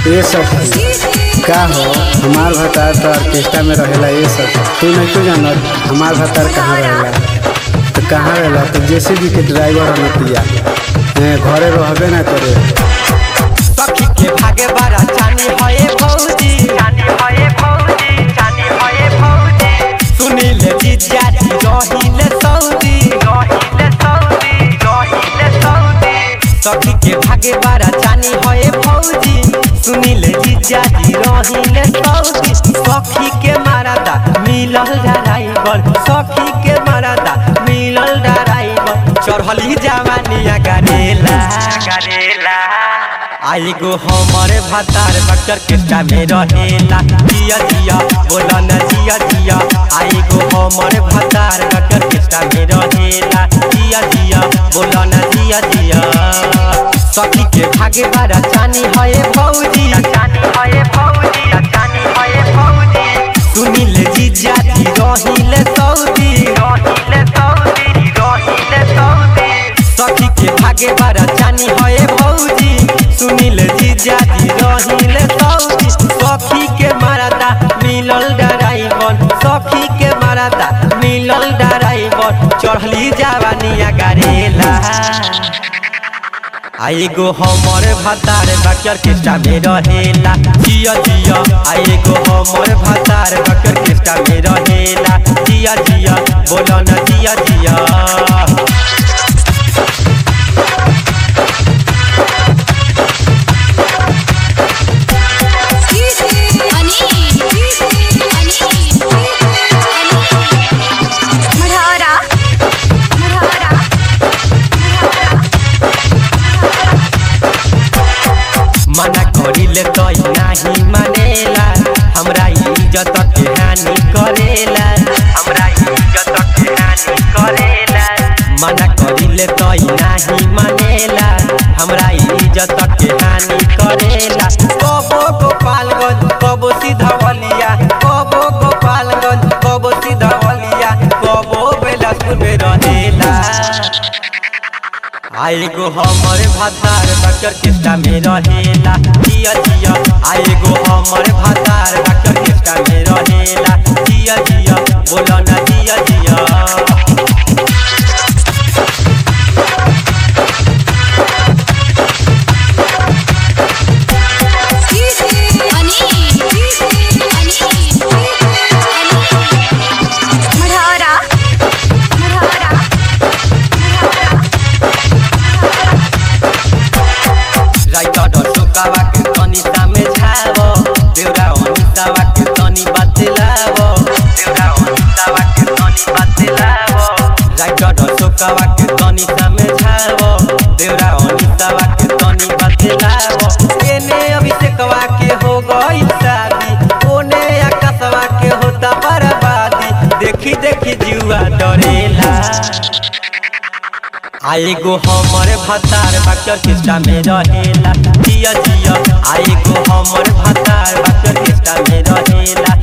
ये सब का हो हमार भतार तो ऑर्केस्ट्रा में रहेला ये सब तू नहीं तो जानत हमार भतार कहाँ रहेला तो कहाँ रहेला तो जेसीबी के ड्राइवर हम पिया ए, घरे रहबे ना करे सखी के भागे बारा जानी हये भौजी जानी हये भौजी जानी हये भौजी सुनील जीजा जी रहिले सऊदी रहिले सऊदी रहिले सऊदी सखी के भागे बारा जानी हये भौजी सुनील जीजा जी रहिले सऊदी सखी के मारादा मिलल ड्राइवर सखी के मारादा मिलल ड्राइवर चढ़ली जवानिया गरेला गरेला आई गो हमारे भातार बक्टर केस्टा में रहेला जिया जिया बोला न जिया जिया आई गो हमारे भातार बक्टर केस्टा में रहेला जिया जिया बोला न जिया जिया सखी के भागे बारा जानी हये भौजी जानी हये भौजी जानी हये भौजी सुनील जीजा जी रहिले सऊदी रहिले सऊदी रहिले सऊदी सखी के भागे बारा जानी हये भौजी सुनील जीजा जी रहिले सऊदी सखी के मारादा मिलल ड्राइवर सखी के मारादा मिलल ड्राइवर चढ़ली जवानिया गरेला आई गो हमर भातार बकर केस्टा में रहेला जिया जिया आई गो हमर भातार बकर केस्टा में रहेला जिया जिया बोला न जिया जिया मढ़ौरा मढ़ौरा मना करिले तो नाही मानेला हमरा इज्जत के हानि करेला हमरा इज्जत के हानि करेला मना करिले तो नाही मानेला हमरा इज्जत के हानि करेला कबो गोपालगंज कबो सीधवलिया कबो गोपालगंज कबो सीधवलिया कबो बेलासपुर में रहेला आई गो हमर भातार बकर केस्टा में रहेला जिया जिया आई गो हमर भातार बकर केस्टा में रहेला जिया जिया बोला ना जिया जिया मढ़ौरा मढ़ौरा राइटर सुकावा के तनी सामे झावो देवरा अनितावा के तनी बतलावो देवरा अनितावा के तनी बतलावो राइटर सुकावा के तनी सामे झावो देवरा अनितावा के तनी बतलावो एने अभिषेकवा के हो गई शादी ओने आकाशवा के होता बर्बादी देखी देखी जीवा डरेला आई गो हमर भातार बक्टर किस्टा में रहेला जिया जिया आई गो हमर भातार बक्टर किस्टा में रहेला